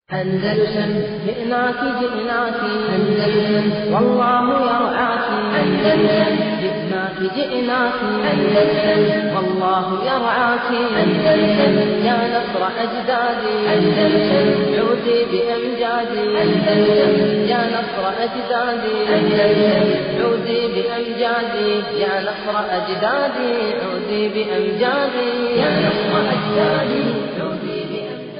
أندلسن جئناك جئناك أندلسن والله يرعاك أندلسن جئناك جئناك أندلسن والله يرعاك أندلسن يا نصر أجدادي أندلسن عودي بأمجادي أندلسن يا نصر أجدادي أندلسن عودي بأمجادي يا نصر أجدادي عودي بأمجادي يا نصر أجدادي عودي بأمجادي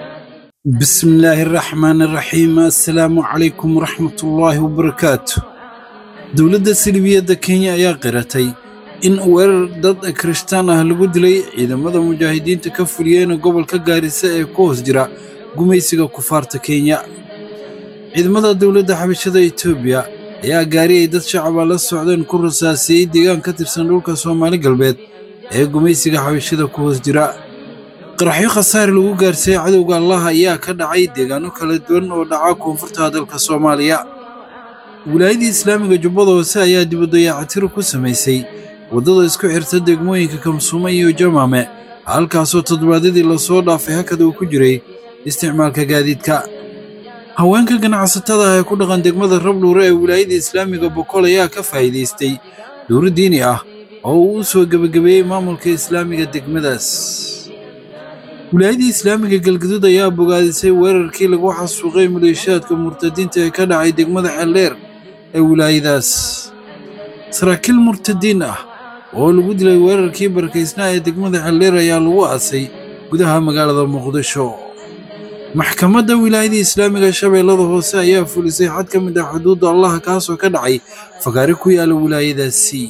بسم الله الرحمن الرحيم السلام عليكم ورحمة الله وبركاته dowladda silibiyadda kenya ayaa qiratay in weerar dad kirishtaan ah lagu dilay ciidamada mujaahidiinta ka fuliyeen gobolka gaarisa ee ku hoos jira gumaysiga kufaarta kenya ciidamada dowladda xabashada etoobiya ayaa gaari ay dad shacaba la socdeen ku rasaasiyey deegaan ka tirsan dhulka soomaali galbeed ee gumaysiga xabashada ku hoos jira qaraxyo khasaare lagu gaarsiiyey cadowga allah ayaa ka dhacay deegaano kala duwan oo dhaca koonfurta dalka soomaaliya wilaayadii islaamiga jubbada hoose ayaa dibaddayaacatiro ku samaysay waddada isku xirta degmooyinka kamsuume iyo jamaame halkaasoo toddobaadyadii lasoo dhaafay hakada uu ku jiray isticmaalka gaadiidka haweenka ganacsatada ah ee ku dhaqan degmada rabdhuure ee wilaayada islaamiga boqol ayaa ka faa'iidaystay dowro diini ah oo uu u soo gebagabeeyey maamulka islaamiga degmadaas wilaayadii islaamiga galgaduud ayaa bogaadisay weerarkii lagu xasuuqay maleeshiyaadka murtadiinta ee ka dhacay degmada xeldheer ee wilaayadaas saraakiil murtadiin ah oo lagu dilay weerarkii barakaysnaa ee degmada xeldheer ayaa lagu aasay gudaha magaalada muqdisho maxkamadda wilaayadii islaamiga shabeellada hoose ayaa fulisay xad ka mid ah xuduudda allah kaasoo ka dhacay fagaare ku yaala wilaayadaasi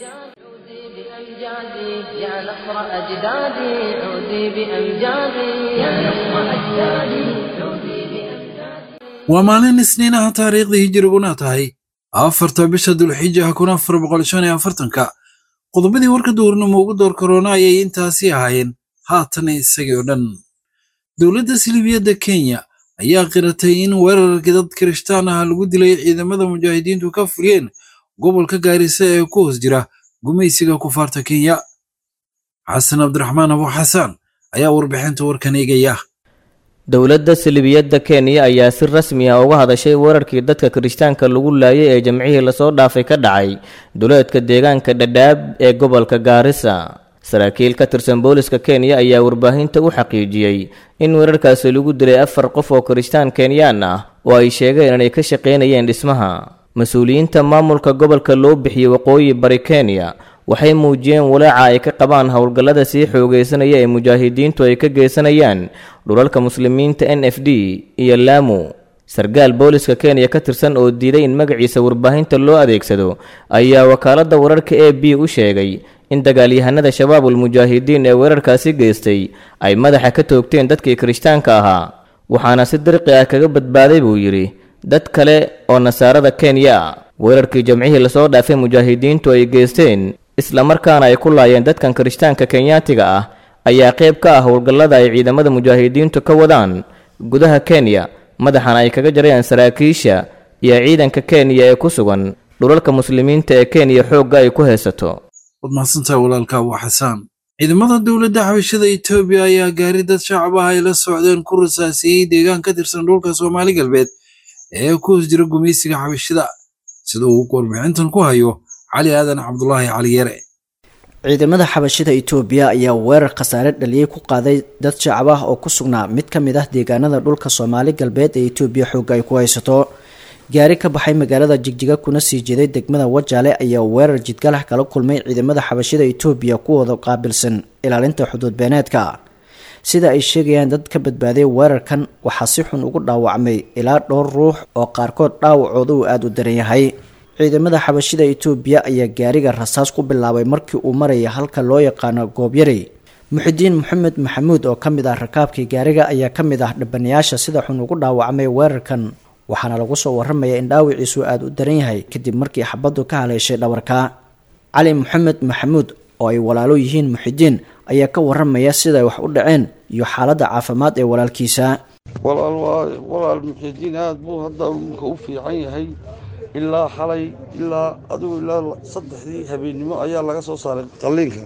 بأمجادي يا نصر أجدادي عودي بأمجادي يا نصر أجدادي عودي بأمجادي waa maalin isniinaha taariikhdii hijiriguna tahay afarta bisha dulxija kun afar boqol shan iyo afartanka qodobadii warka duurnimo ugu door korona ayay intaasi ahaayeen haatan isagii oo dhan dowladda silibiyadda kenya ayaa qiratay in weerarkii dad kirishtaan ah lagu dilay ciidamada mujaahidiintu ka fuliyeen gobolka gaarisa ee ku hoos jira gumaysiga kufaarta kenya xasan cabdiraxmaan abu xasan ayaa warbixinta warkan eegaya dowladda silibiyadda kenya ayaa si rasmi ah uga hadashay weerarkii dadka kirishtaanka lagu laayay ee jamcihii lasoo dhaafay ka dhacay duleedka deegaanka dhadhaab ee gobolka gaarisa saraakiil ka tirsan booliska kenya ayaa warbaahinta u xaqiijiyey in weerarkaasi lagu dilay afar qof oo kirishtaan kenyaan ah oo ay sheegeen inay ka shaqaynayeen dhismaha mas-uuliyiinta maamulka gobolka loo bixiyey waqooyi bari kenya waxay muujiyeen walaaca ay ka qabaan howlgallada sii xoogaysanaya ee mujaahidiintu ay ka geysanayaan dhulalka muslimiinta n f d iyo laamu sarkaal booliska kenya ka tirsan oo diiday in magaciisa warbaahinta loo adeegsado ayaa wakaaladda wararka a b u sheegay in dagaalyahanada shabaabul mujaahidiin ee weerarkaasi geystay ay madaxa ka toogteen dadkii kirishtaanka ahaa waxaana si dirqi ah kaga badbaaday buu yidhi dad kale oo nasaarada kenya ah weerarkii jamcihii lasoo dhaafay mujaahidiintu ay geysteen islamarkaana ay ku laayeen dadkan kirishtaanka kenyaatiga ah ayaa qayb ka ah howlgallada ay ciidamada mujaahidiintu ka wadaan gudaha kenya madaxana ay kaga jarayaan saraakiisha iyo ciidanka kenya ee ku sugan dhulalka muslimiinta ee kenya xoogga ay ku haysato waad mahadsantahay walaalka abu xasaan ciidamada dowladda xabashada etoobiya ayaa gaari dad shacab ah ay la socdeen ku rasaasiyey deegaan ka tirsan dhulka soomaali galbeed ee ku hoos jira gumaysiga xabashada sida uu warbixintan ku hayo cali aadan cabdulaahi cali yare ciidamada xabashida itoobiya ayaa weerar khasaare dhaliyey ku qaaday dad shacab ah oo ku sugnaa mid ka mid ah deegaanada dhulka soomaali galbeed ee itoobiya xoogga ay ku haysato gaari ka baxay magaalada jigjiga kuna sii jeeday degmada wajaale ayaa weerar jidgalax kala kulmay ciidamada xabashida itoobiya kuwooda qaabilsan ilaalinta xuduud beeneedka sida ay sheegayaan dad ka badbaaday weerarkan waxaa si xun ugu dhaawacmay ilaa dhowr ruux oo qaarkood dhaawacooda uu aada u daran yahay ciidamada xabashida itoobiya ayaa gaariga rasaas ku bilaabay markii uu maraya halka loo yaqaano goobyarey muxidiin maxamed maxamuud oo ka mid ah rakaabkii gaariga ayaa ka mid ah dhibanayaasha sida xun ugu dhaawacmay weerarkan waxaana lagu soo waramaya in dhaawiciisu aada u daran yahay kadib markii xabaddu ka haleeshay dhabarka cali maxamed maxamuud oo ay walaalo yihiin muxidiin ayaa ka waramaya siday wax u dhaceen iyo xaaladda caafimaad ee walaalkiisa walaal waa walaal muxidiin aad buu hadda dhulka u fiican yahay ilaa xalay ilaa adigu ilaa saddexdii habeennimo ayaa laga soo saaray qalliinka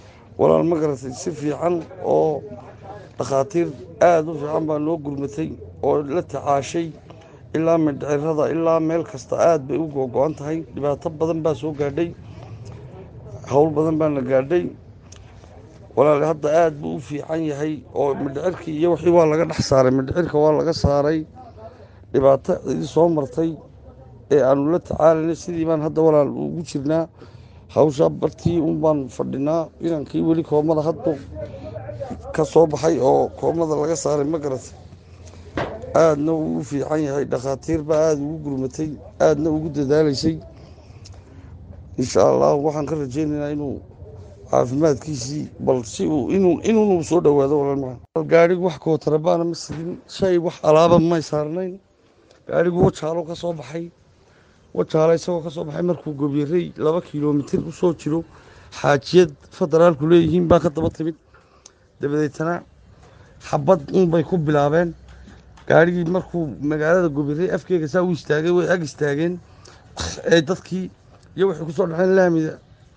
walaal ma garatay si fiican oo dhakhaatiir aad u fiican baa noo gurmatay oo la tacaashay ilaa mindhicirada ilaa meel kasta aad bay u googo-an tahay dhibaato badan baa soo gaadhay howl badan baana gaadhay walaali hadda aad buu u fiican yahay oo mindhicirkii iyo wixii waa laga dhex saaray mindhicirka waa laga saaray dhibaato idin soo martay ee aanu la tacaalanay sidii baan hadda walaal ugu jirnaa hawshaa bartii un baan fadhinaa inankii weli koomada haddu ka soo baxay oo koomada laga saaray ma garatay aadna uu u fiican yahay dhakhaatiir baa aada ugu gurmatay aadna ugu dadaalaysay insha allah waxaan ka rajaynaynaa inuu caafimaadkiisii bal si uu inuu inuunu soo dhowaado walaal macaan gaadhigu wax kootarabaana ma sidin shay wax alaaba may saarnayn gaadhigu wajaalo ka soo baxay wajaalo isagoo ka soo baxay markuu gobyarey laba kilomitir u soo jiro xaajiyad federaalku leeyihiin baa ka daba timid dabadeetana xabad unbay ku bilaabeen gaadhigii markuu magaalada gobyarey afkeega saa u istaagay way ag istaageen ee dadkii iyo waxay kusoo dhaceen laamida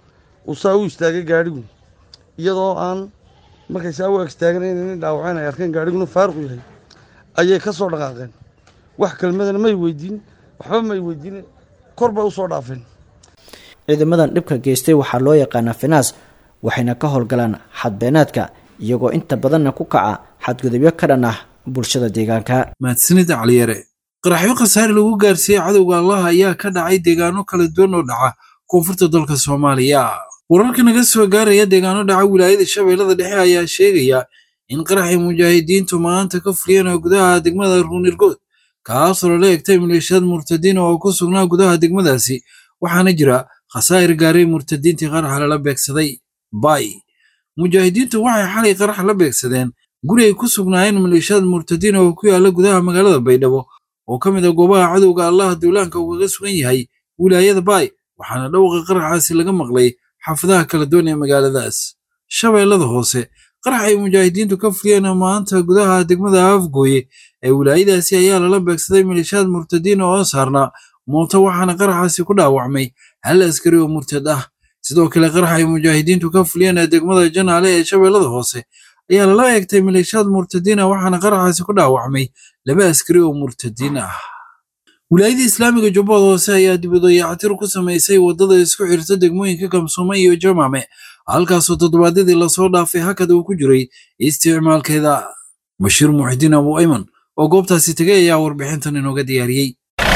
uu saa u istaagay gaadhigu iyadoo aan markay saa u ag istaageen inayna dhaawaceen ay arkeen gaadhiguna faaruqu yahay ayay ka soo dhaqaaqeen wax kelmadana may weydiin waxba may weydiin kor bay u soo dhaafeen ciidamadan dhibka geystay waxaa loo yaqaanaa finaas waxayna ka howlgalaan xadbeenaadka iyagoo inta badanna ku kaca xadgudubyo ka dhan ah bulshada deegaanka mahadsanid caliyare qaraxyo khasaare lagu gaarsiiyey cadowga allah ayaa ka dhacay deegaano kala duwan oo dhaca koonfurta dalka soomaaliya wararka naga soo gaaraya deegaano dhaca wilaayada shabeellada dhexe ayaa sheegaya in qaraxii mujaahidiintu maanta ka fuliyeen gudaha degmada ruunirgood kaasoo lala egtay maleeshiyad murtadiin oo ku sugnaa gudaha degmadaasi waxaana jira khasaa'ir gaaray murtadiintii qaraxa lala beegsaday bay mujaahidiintu waxay xalay qarax la beegsadeen guri ay ku sugnaayeen maleeshiyad murtadiin oo ku yaala gudaha magaalada baydhabo oo ka mid a goobaha cadowga allah duulaanka ugaga sugan yahay wilaayada baay waxaana dhowqa qaraxaasi laga maqlay xaafadaha kala duwan ee magaaladaas shabeellada hoose qarax ay mujaahidiintu ka fuliyeen maanta gudaha degmada afgooye ee wilaayadaasi ayaa lala beegsaday maleeshiyaad murtadiin oo saarnaa mooto waxaana qaraxaasi ku dhaawacmay hal askari oo murtad ah sidoo kale qarax ay mujaahidiintu ka fuliyeen degmada janaale ee shabeellada hoose ayaa lala eegtay maleeshiyaad murtadiin ah waxaana qaraxaasi ku dhaawacmay laba askari oo murtadiin ah wilaayada islaamiga jubbada hoose ayaa dibadooyactir ku samaysay waddada isku xirta degmooyinka kamsuuma iyo jamaame halkaasoo toddobaadyadii lasoo dhaafay hakad uu ku jiray isticmaalkeeda bashiir muxidiin abu ayman oo goobtaasi tegay ayaa warbixintan inooga diyaariyey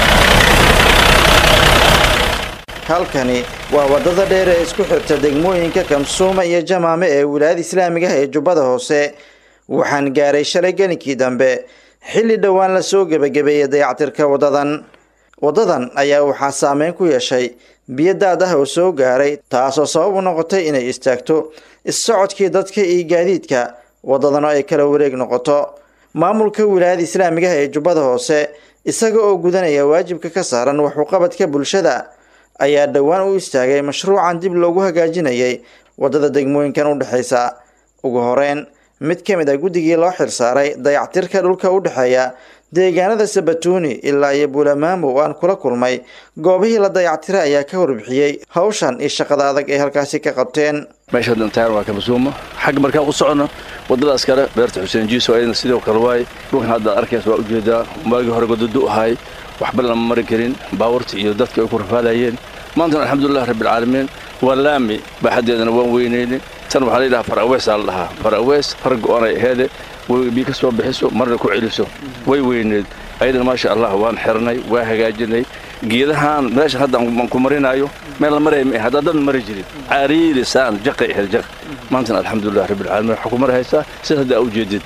halkani waa waddada dheer ee isku xirta degmooyinka kamsuuma iyo jamaame ee wilaayada islaamiga ah ee jubbada hoose waxaan gaaray shalay gelinkii dambe xilli dhowaan lasoo gebagabeeyey dayactirka waddadan waddadan ayaa waxaa saameyn ku yeeshay biyo daad ah oo soo gaaray taasoo sabab u noqotay inay istaagto is-socodkii dadka iyo gaadiidka waddadana ay kala wareeg noqoto maamulka wilaayada islaamiga ah ee jubbada hoose isaga oo gudanaya waajibka ka saaran waxuqabadka bulshada ayaa dhowaan u istaagay mashruucan dib loogu hagaajinayay waddada degmooyinkan u dhexaysa ugu horeyn mid ka mid a guddigii loo xirsaaray dayactirka dhulka u dhexeeya deegaanada sabatuuni ilaa iyo buulamaamo oo aan kula kulmay goobihii la dayactiray ayaa ka warbixiyey hawshan iyo shaqada adag ay halkaasi ka qabteen meesha dhantaar waa kamasuumo xagga markaan u socono waddadaas kale beerta xuseen jiiso ayadna sidoo kale waaye dhulkan hadda arkaysa waa ujeedaa maagii hore gododo ahay waxba lama mari karin baabuurta iyo dadka ay ku rafaadayeen maantana alxamdulilah rabbilcaalamiin waa laami baaxaddeedana waan weynayne tan waxaa layidhaha far aweesaa la dhahaa far awees far go-anay aheede way biyo ka soo bixiso marna ku celiso way weyneed ayadana maasha allah waan xirnay waa hagaajinay geedahaan meesha hadda aan ku marinaayo meel la maraya ma haddaa dad mari jirin cariiri saan jaqay ahayd jaq maantana alxamdulilah rabbilcaalamiin waxaa ku mari haysaa sida hadda aa ujeedid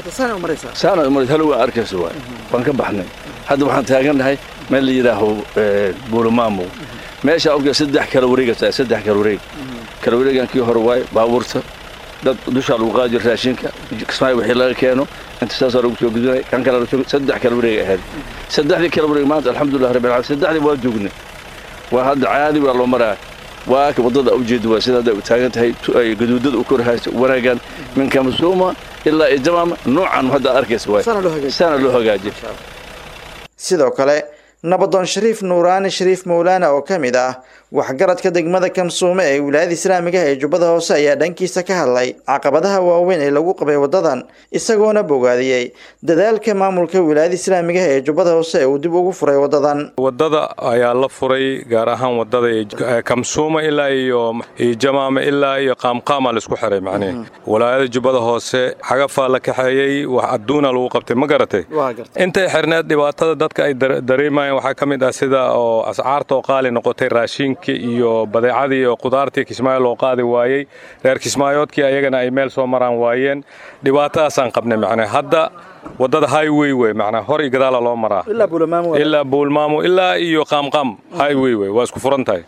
saana umarid halo waa arkaysa waay waan ka baxnay hadda waxaan taagannahay meel la yidhaaho buulamaamo meesha ogta saddex kala wareegata saddex kala wareeg kala wareegan kii hore waaye baabuurta dad dushaa lagu qaadi jira raashinka kismaayo wixii laga keeno inta saasaa lagu soo gudbinay kan kale saddex kala wareeg ahayd saddexdii kala wareeg maanta alxamdulilah rabbil caalamiin saddexdii waa joognay waa hadda caadi waa loo maraa waa waddada ujeeda waa sida hadda taagan tahay ay gaduudada u korhayso wanaagan min kamasuuma ilaa iyo jamaama noocan hadda arkaysa waay saana loo hagaajiyay sidoo kale nabadoon shariif nuuraani shariif mawlaana oo ka mid ah waxgaradka degmada kamsuume ee wilaayada islaamiga ee jubbada hoose ayaa dhankiisa ka hadlay caqabadaha waaweyn ee lagu qabay wadadan isagoona bogaadiyey dadaalka maamulka wilaayada islaamiga ee jubbada hoose ee uu dib ugu furay wadadan wadada ayaa la furay gaar ahaan wadada kamsuuma ilaa iyo jamaame ilaa iyo qaamqaama laisku xiray macnihi walaayada jubbada hoose xagafaa la kaxeeyey wax adduuna lagu qabtay ma garatay intay xirneed dhibaatada dadka ay dareemayeen waxaa ka mid ah sida oo ascaarta oo qaali noqotay raashinka iyo badeecadii oo qudaartii kismaayo loo qaadi waayey reer kismaayoodkii ayagana ay meel soo maraan waayeen dhibaatadaasaan qabnay macnaa hadda wadada highway wey macnaa hor iyo gadaala loo maraa ilaa buulmaamo ilaa iyo qaamqaam highway wey waa isku furan tahay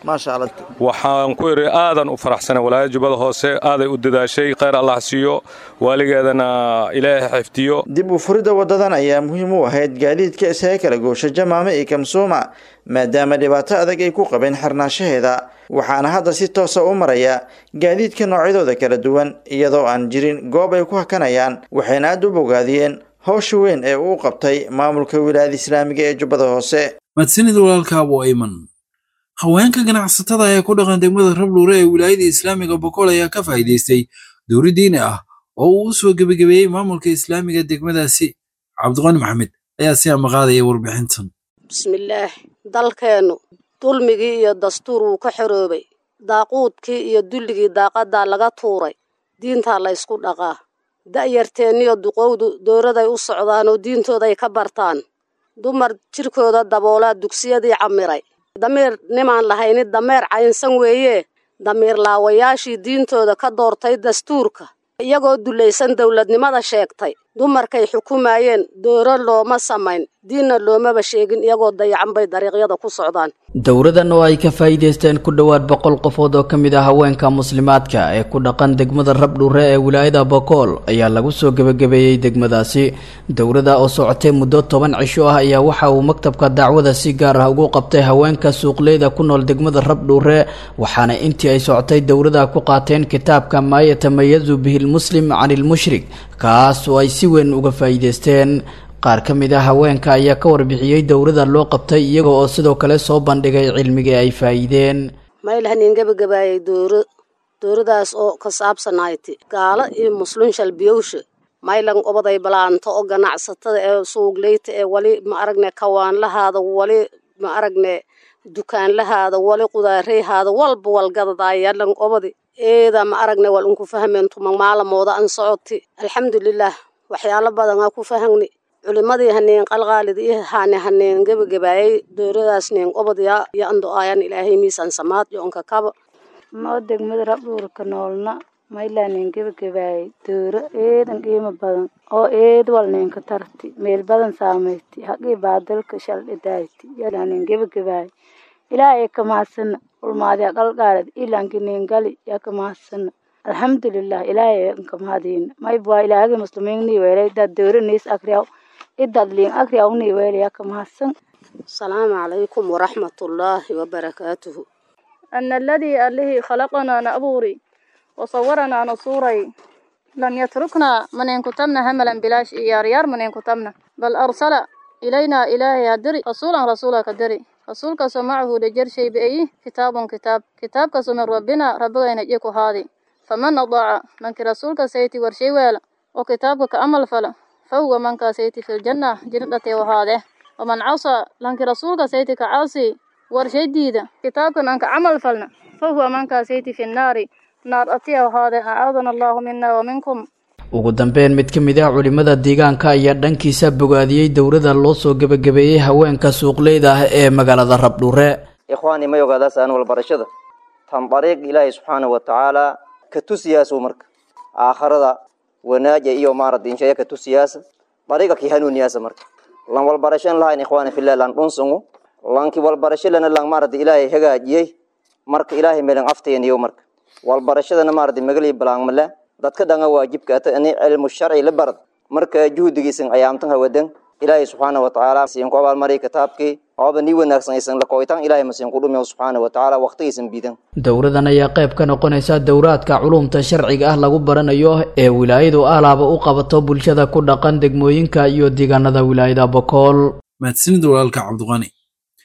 waxaan ku idhi aadan u faraxsanay walaayada jubbada hoose aaday u dadaashay khayr allah siiyo waaligeedana ilaahay xifdiyo dib u furidda wadadan ayaa muhiim u ahayd gaadiidka isaga kala goosha jamaame iyo kamsuuma maadaama dhibaato adag ay ku qabeen xirnaanshaheeda waxaana hadda si toosa u maraya gaadiidka noocyadooda kala duwan iyadoo aan jirin goob ay ku hakanayaan waxayna aad u bogaadiyeen howsha weyn ee uu qabtay maamulka wilaayada islaamiga ee jubbada hoose mahadsanid walaalka abu ayman haweenka ganacsatada ee ku dhaqan degmada rabluure ee wilaayada islaamiga boqol ayaa ka faa'iidaystay dowri diini ah oo uu u soo gebagabeeyey maamulka islaamiga degmadaasi cabdiqani maxamed ayaa si amaqaadaya warbixintan bismillaah dalkeennu dulmigii iyo dastuur wuu ka xoroobay daaquudkii iyo dulligii daaqadaa laga tuuray diintaa la ysku dhaqaa da'yarteenniyo duqowdu dowladay u socdaan oo diintooday ka bartaan dumar jirkooda daboolaa dugsiyadii camiray damiir nimaan lahayni dameer caynsan weeye damiir laawayaashii diintooda ka doortay dastuurka iyagoo dulaysan dowladnimada sheegtay dumarkay xukumayeen dooro looma samayn diinna loomaba sheegin iyagoo dayacan bay dariiqyada ku socdaan dowradan oo ay ka faa'iidaysteen ku dhowaad boqol qofood oo ka mid ah haweenka muslimaadka ee ku dhaqan degmada rabdhuure ee wilaayada bokool ayaa lagu soo gebagabeeyey degmadaasi dowrada oo socotay muddo toban cisho ah ayaa waxa uu maktabka dacwada si gaar ah ugu qabtay haweenka suuqleyda ku nool degmada rabdhuure waxaana intii ay socotay dowrada ku qaateen kitaabka maa yatamayazu bihi lmuslim cani lmushrik kaas oo ay si weyn uga faa'iidaysteen qaar ka mid ah haweenka ayaa ka warbixiyey dowrada loo qabtay iyaga oo sidoo kale soo bandhigay cilmigii ay faa'iideen maylahanin gebagabaayay dooro dooradaas oo ka saabsanayti gaalo iyo muslin shalbiyowsha maylan obaday balaanto oo ganacsatada ee suugleyta ee wali ma aragne kawaanlahaada wali ma aragne dukaanlahaada wali qudaareyhaada walba walgadadaayalan obadi eeda ma aragne wal unku fahmeentu magmaalamooda an socoti alxamdulilaah waxyaalo badanaa ku fahagni culimadii haneen qalqaalid iyo haane haneen gebagabaayay dooradaas neen obadya iyo ando aayan ilaahay miisaan samaad iyo onka kaba noo degmada rabdhuurka noolna maylaaneen gebagabaayay dooro eedan qiimo badan oo eed walneenka tarti meel badan saameyti haqii baadalka shaldhidayti yalaaneen gebagabaayay ilaahay ka mahadsana ulmaadiya qalqaalid ilaankineen gali yaa ka mahadsana alxamdulilah ilaahay ka mahadiina maybwaa ilaahagi muslimiinnii weelay dad dooraniis akriyaw idadliin akriyawnii weelaya ka mahadsan asalaamu calaykum waraxmatullaahi wabarakaatuhu ana aladii allihii khalaqanaa na abuuri wasawaranaa na suuray lam yatruknaa maneen kutabna hamalan bilaash iyo yaaryaar maneen kutabna bal arsala ilaynaa ilaahay hadiri rasuulan rasuula ka diri rasuulkaasoo macahu dhajarshay ba-eyi kitaabun kitaab kitaabkaasoo min rabbina rabbigayna je ku haadi faman adaaca mankii rasuulka sayti warshay weela oo kitaabka ka amal fala fahuwa mankaa sayti filjanna jirdhatee wahaade waman casaa lankii rasuulka sayti ka caasi warshay diida kitaabkan aan ka camal falna fahuwa mankaa sayti fi nnaari naar atiya wahaade acaadana allahu mina wa minkum ugu dambeyn mid ka mid ah culimada deegaanka ayaa dhankiisa bogaadiyey dowrada loo soo gebagabeeyey haweenka suuqleyda ah ee magaalada rabdhuure ikhwaani may ogaadaas aan walbarashada tan dariiq ilaahay subxaana wa tacaala ka tusiyaasuu marka aakharada wanaaja iyo maarada inshaya ka tusiyaasa dariiqa ki hanuuniyaasa marka lan walbarashan lahayn ikhwaani fillah lan dhunsungu lanki walbarasho lana lan maarada ilaahay hagaajiyey marka ilaahay melan aftayaniyo marka walbarashadana maarada magali balaangmala dadka dhanga waajibka ata ani cilmu sharci la barad marka juhdigiisan ayaamtan hawadan ilaahay subxaana wa tacaala siin ku abaalmariy kitaabkii ooba nii wanaagsan aysan la kooyitaan ilaahay masiin ku dhumiyo subxaana wa tacaala waqtigiisan biidan dowradan ayaa qayb ka noqonaysa dowraadka culumta sharciga ah lagu baranayo ee wilaayadu alaaba u qabato bulshada ku dhaqan degmooyinka iyo deegaanada wilaayada bokool mahadsanid walaalka cabdiqani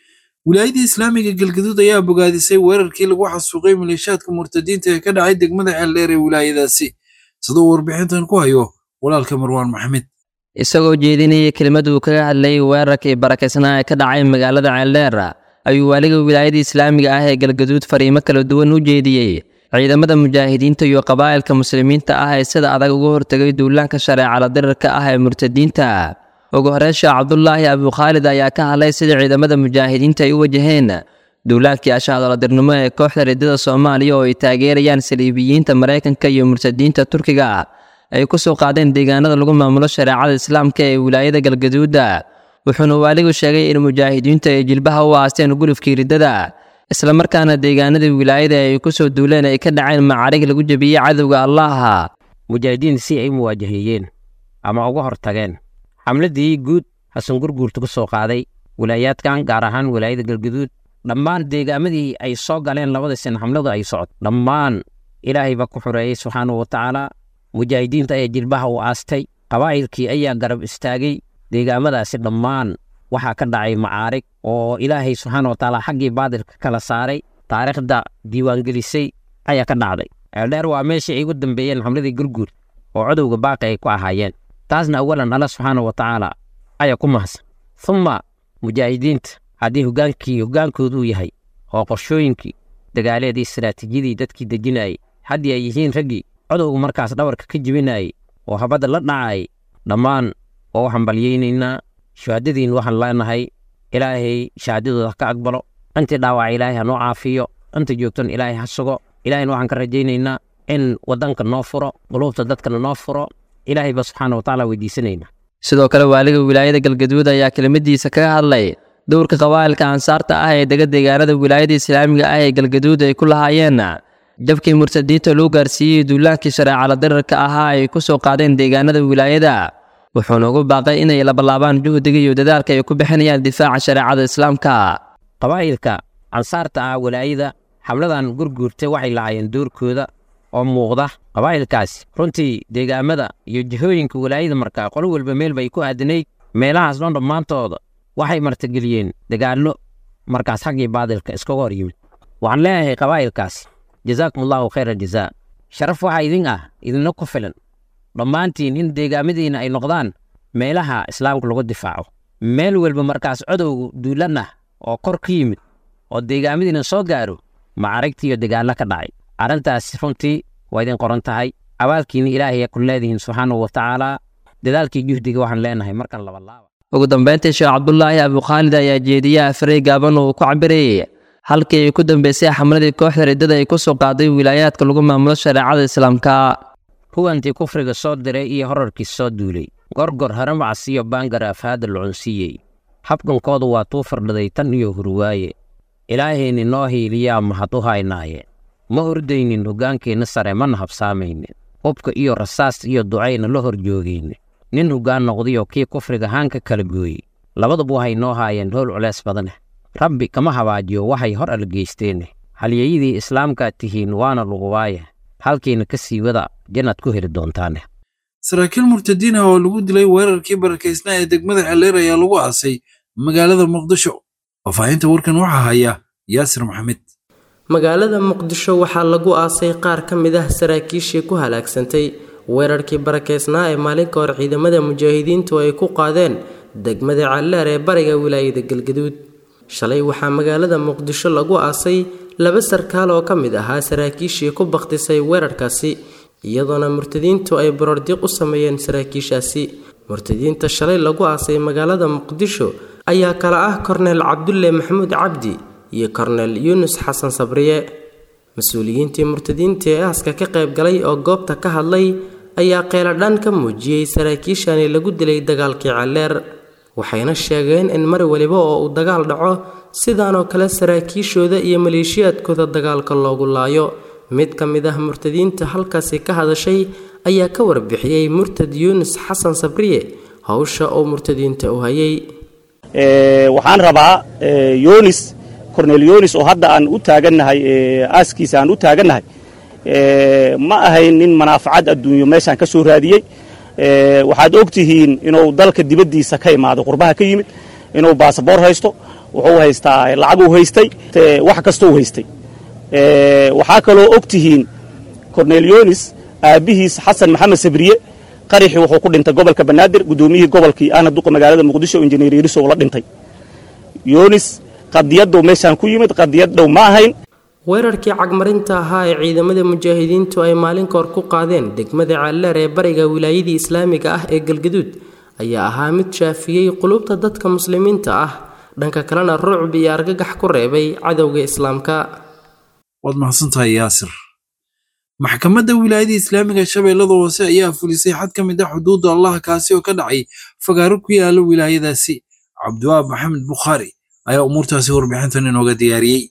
wilaayadii islaamiga galgaduud ayaa bogaadisay weerarkii lagu xasuuqay maleeshaadka murtadiinta ee ka dhacay degmada ceeldheer ee wilaayadaasi sidoo warbixintan ku hayo walaalka marwaan maxamed isagoo jeedinayay kelimad uu kaga hadlayay weerarkii barakaysnaa ee ka dhacay magaalada ceeldheer ayuu waaliga wilaayada islaamiga ah ee galgaduud fariimo kala duwan u jeediyey ciidamada mujaahidiinta iyo qabaa'ilka muslimiinta ah ee sida adag uga hortegay duulaanka shareecala dirirka ah ee murtadiinta ugu horeyn sheekh cabdulaahi abukhaalid ayaa ka hadlay sida ciidamada mujaahidiinta ay u wajaheen duulaankii ashaadaladirnimo ee kooxda riddada soomaaliya oo ay taageerayaan saliibiyiinta maraykanka iyo murtadiinta turkiga ay ku soo qaadeen deegaanada lagu maamulo shareecada islaamka ee wilaayada galgaduuda wuxuuna waaligu sheegay in mujaahidiintu ay jilbaha u aasteen gulufkii riddada islamarkaana deegaanada wilaayada ay ku soo duuleen ay ka dhaceen macarig lagu jebiyey cadowga allaha mujaahidiinta si ay muwaajahiyeen ama uga hortageen xamladii guud xasan gurguurta ku soo qaaday wilaayaadkan gaar ahaan wilaayada galgaduud dhammaan deegaamadii ay soo galeen labada sin xamladu ay socod dhammaan ilaahay baa ku xoreeyey subxaanahu watacaala mujaahidiinta ayaa jilbaha u aastay qabaa'ilkii ayaa garab istaagay deegaamadaasi dhammaan waxaa ka dhacay macaarig oo ilaahay subxaana watacaala xaggii baadilka kala saaray taariikhda diiwaangelisay ayaa ka dhacday ceeldheer waa meeshii ay ugu dambeeyeen xamladii gurguur oo codowga baaqi ay ku ahaayeen taasna awalan alla subxaana watacaala ayaa ku mahadsan humma mujaahidiinta haddii hogaankii hogaankoodu uu yahay oo qorshooyinkii dagaaleedii istaraatiijiyadii dadkii dejinayay haddii ay yihiin raggii codowga markaas dhabarka ka jebinayay oo habadda la dhacayay dhammaan waa u hambalyaynaynaa shahaadadiin waxaan leenahay ilaahay shahaadadooda ka aqbalo intii dhaawaca ilaahay ha noo caafiyo inta joogtana ilaahay ha sugo ilaahayna waxaan ka rajaynaynaa in waddanka noo furo quluubta dadkana noo furo ilaahay ba subxaana watacaala weydiisanaynaa sidoo kale waaliga wilaayada galgaduud ayaa kelimadiisa kaga hadlay dowrka qabaa'ilka ansaarta ah ee dega deegaanada wilaayada islaamiga ah ee galgaduud ay ku lahaayeen jabkii murtadiinta loo gaarsiiyey duulaankii shareecala dirirka ahaa ay ku soo qaadeen deegaanada wilaayada wuxuuna ugu baaqay inay labalaabaan juhdiga iyo dadaalka ay ku bixinayaan difaaca shareecada islaamka qabaa'ilka ansaarta ah walaayada xamladan gurguurta waxay lahaayeen doorkooda oo muuqda qabaa'ilkaasi runtii deegaamada iyo jihooyinka walaayada markaa qolo walba meel bay ku aadanayd meelahaas dhan dhammaantooda waxay martigeliyeen dagaallo markaas xaggii baadilka iskaga hor yimid waxaan leeyahay qabaa'ilkaasi jazaakum allahu khayra jazaa sharaf waxaa idin ah idinla ku filan dhammaantiin in deegaamadiina ay noqdaan meelaha islaamka lagu difaaco meel walba markaas codowga duulan ah oo kor ka yimid oo deegaamadiina soo gaaro macaragti iyo dagaallo ka dhacay arrintaas runtii waa idin qoran tahay abaalkiina ilaahay ku leedihiin subxaanahu watacaala dadaalkii juhdiga waxaan leenahay markan labalaaba ugu dambeyntii sheekh cabdulaahi abukhaalid ayaa jeediye afaray gaaban oo uu ku cabirayay halkii ay ku dambeysay xamladii kooxda riddada ay ku soo qaaday wilaayaadka lagu maamulo shareecada islaamka huwantii kufriga soo diray iyo horarkii soo duulay gorgor haramacas iyo baangar afhaada lucunsiiyey habkankoodu waa tuu fardhaday tan iyo hurwaaye ilaahayni noo hiiliyaa mahad u haynaaye ma ordaynin hoggaankeenna sare mana habsaamaynin hubka iyo rasaas iyo ducayna la hor joogaynin nin hoggaan noqdayoo kii kufriga haanka kala gooyey labaduba waxay noo haayeen howl culeys badaneh rabbi kama habaajiyo waxay hor algeysteene halyeyadii islaamkaad tihiin waana luguwaaya halkiina ka sii wada jannaad ku heli doontaane saraakiil murtadiin ah oo lagu dilay weerarkii barakaysnaa ee degmada xeleer ayaa lagu aasay magaalada muqdisho faahfaahinta warkan waxaa haya yaasir maxamed magaalada muqdisho waxaa lagu aasay qaar ka mid ah saraakiishii ku halaagsantay weerarkii barakaysnaa ee maalin ka hor ciidamada mujaahidiintu ay ku qaadeen degmada calleer ee bariga wilaayada galgaduud shalay waxaa magaalada muqdisho lagu aasay laba sarkaal oo ka mid ahaa saraakiishii ku bakhtisay weerarkaasi iyadoona murtadiintu ay borordiiq u sameeyeen saraakiishaasi murtadiinta shalay lagu aasay magaalada muqdisho ayaa kala ah korneel cabdulle maxamuud cabdi iyo korneel yuunus xasan sabriye mas-uuliyiintii murtadiinta ee aaska ka qayb galay oo goobta ka hadlay ayaa qeeladhaan ka muujiyey saraakiishani lagu dilay dagaalkii calleer waxayna sheegeen in mar waliba oo uu dagaal dhaco sidaanoo kale saraakiishooda iyo maleeshiyaadkooda dagaalka loogu laayo mid ka mid ah murtadiinta halkaasi ka hadashay ayaa ka warbixiyey murtad yuunus xasan sabriye howsha uu murtadiinta u hayay waxaan rabaa yonis cornel yonis oo hadda aan u taagannahay aaskiisa aan u taagannahay ma ahayn nin manaafacad adduunyo meeshaan ka soo raadiyey waxaad og tihiin inuu dalka dibaddiisa ka imaado qurbaha ka yimid inuu baasaboor haysto wuxuu haystaa lacaguu haystay wax kastou haystay waxaa kaloo og tihiin cornelionis aabbihiis xasan maxamed sabriye qaraxii wuxuu ku dhintay gobolka banaadir guddoomiyihii gobolkii ahna duqa magaalada muqdisho injineer yariso la dhintay yonis qadiyaddow meeshaan ku yimid qadiyad dhow ma ahayn weerarkii cagmarinta ahaa ee ciidamada mujaahidiintu ay maalin kahor ku qaadeen degmada caalleer ee bariga wilaayadii islaamiga ah ee galgaduud ayaa ahaa mid shaafiyey qulubta dadka muslimiinta ah dhanka kalena rucb iyo argagax ku reebay cadowga islaamka waad mahadsantahay yaasir maxkamadda wilaayada islaamiga shabeellada hoose ayaa fulisay xad ka mid ah xuduudda allah kaasi oo ka dhacay fagaaro ku yaala wilaayadaasi cabdiwaab maxamed bukhaari ayaa umuurtaasi warbixintan inooga diyaariyey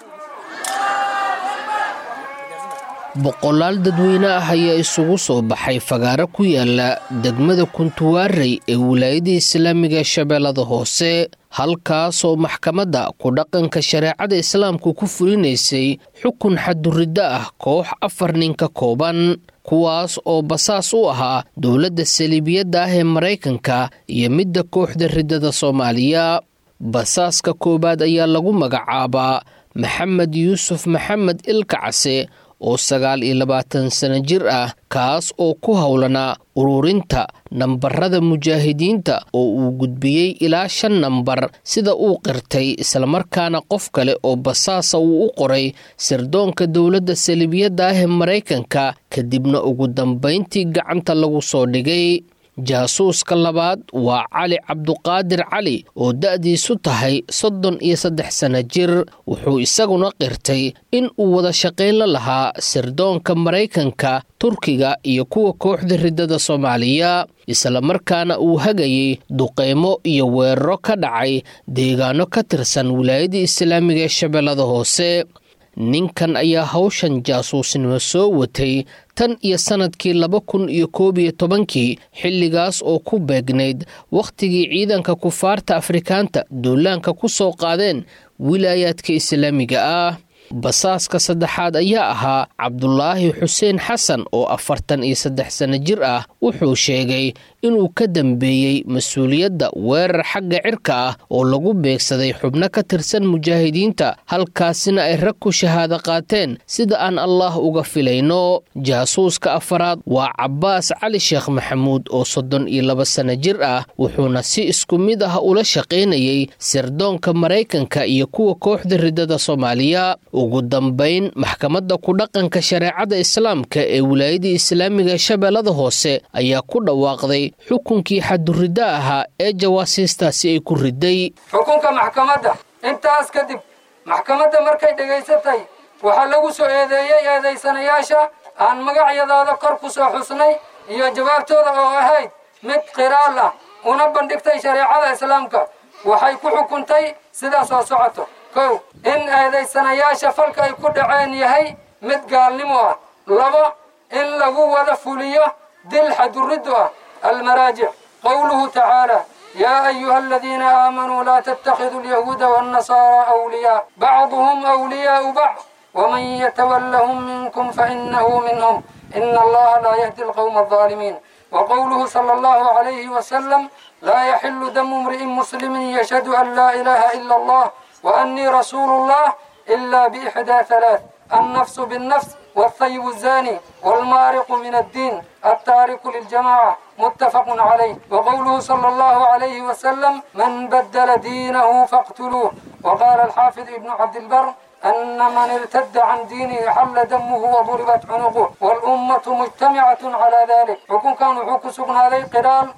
boqolaal dadweyne ah ayaa isugu soo baxay fagaaro ku yaala degmada kuntuwaarey ee wilaayada islaamiga shabeellada hoose halkaasoo maxkamadda ku dhaqanka shareecada islaamku ku fulinaysay xukun xaduriddo ah koox afar nin ka kooban kuwaas oo basaas u ahaa dowladda saliibiyadda ah ee maraykanka iyo midda kooxda riddada soomaaliya basaaska koowaad ayaa lagu magacaabaa maxamed yuusuf maxamed ilkacase oo sagaal iyo labaatan sano jir ah kaas oo ku howlanaa ururinta nambarada mujaahidiinta oo uu gudbiyey ilaa shan nambar sida uu qirtay islamarkaana qof kale oo basaasa uu u qoray sirdoonka dowladda saliibiyadda ah ee maraykanka kadibna ugu dambayntii gacanta lagu soo dhigay jaasuuska labaad waa cali cabduqaadir cali oo da'diisu tahay soddon iyo saddex sano jir wuxuu isaguna qirtay in uu wada shaqayn la lahaa sirdoonka maraykanka turkiga iyo kuwa kooxda riddada soomaaliya islamarkaana uu hagayay duqeymo iyo weeraro ka dhacay deegaano ka tirsan wilaayadda islaamiga ee shabeellada hoose ninkan ayaa hawshan jaasuusnimo soo watay tan iyo sannadkii laba kun iyo koob iyo tobankii xilligaas oo ku beegnayd wakhtigii ciidanka kufaarta afrikaanta duulaanka ku soo qaadeen wilaayaadka islaamiga ah basaaska saddexaad ayaa ahaa cabdulaahi xuseen xasan oo afartan iyo saddex sano jir ah wuxuu sheegay inuu ka dambeeyey mas-uuliyadda weerar xagga cirka ah oo lagu beegsaday xubno ka tirsan mujaahidiinta halkaasina ay rag ku shahaado qaateen sida aan allah uga filayno jaasuuska afaraad waa cabbaas cali sheekh maxamuud oo soddon iyo laba sano jir ah wuxuuna si isku mid ah ula shaqaynayay sirdoonka maraykanka iyo kuwa kooxda riddada soomaaliya ugu dambayn maxkamadda ku dhaqanka shareecada islaamka ee wilaayadii islaamiga shabeellada hoose ayaa ku dhawaaqday xukunkii xaduriddo ahaa ee jawaasiistaasi ay ku riday xukunka maxkamadda intaas kadib maxkamadda markay dhegaysatay waxaa lagu soo eedeeyey eedaysanayaasha aan magacyadooda kor ku soo xusnay iyo jawaabtooda oo ahayd mid qiraal ah una bandhigtay shareecada islaamka waxay ku xukuntay sidaas oo socoto kow in eedaysanayaasha falka ay ku dhaceen yahay mid gaalnimo ah labo in lagu wada fuliyo dil xaduriddu ah المراجع قوله تعالى يا أيها الذين آمنوا لا تتخذوا اليهود والنصارى أولياء بعضهم أولياء بعض ومن يتولهم منكم فإنه منهم إن الله لا يهدي القوم الظالمين وقوله صلى الله عليه وسلم لا يحل دم امرئ مسلم يشهد أن لا إله إلا الله وأني رسول الله إلا بإحدى ثلاث النفس بالنفس والثيب الزاني والمارق من الدين التارك للجماعة متفق عليه وقوله صلى الله عليه وسلم من بدل دينه فاقتلوه وقال الحافظ ابن عبد البر أن من ارتد عن دينه حل دمه وضربت عنقه والأمة مجتمعة على ذلك حكم كانوا حكم سقنا عليه قرال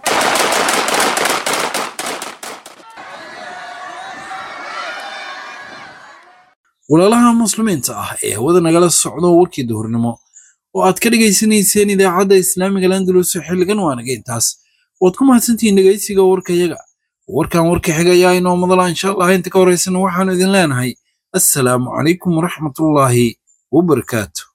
walaalaha muslimiinta ah ee hawada nagala socdo warkii duhurnimo oo aad ka dhegaysanayseen idaacadda islaamiga landalus xilligan waanaga intaas waad ku mahadsantihiin dhegaysiga warkayaga warkan warka xiga ayaa inoo madala insha allah inta ka horaysana waxaanu idin leenahay assalaamu calaykum waraxmatullaahi wabarakaatu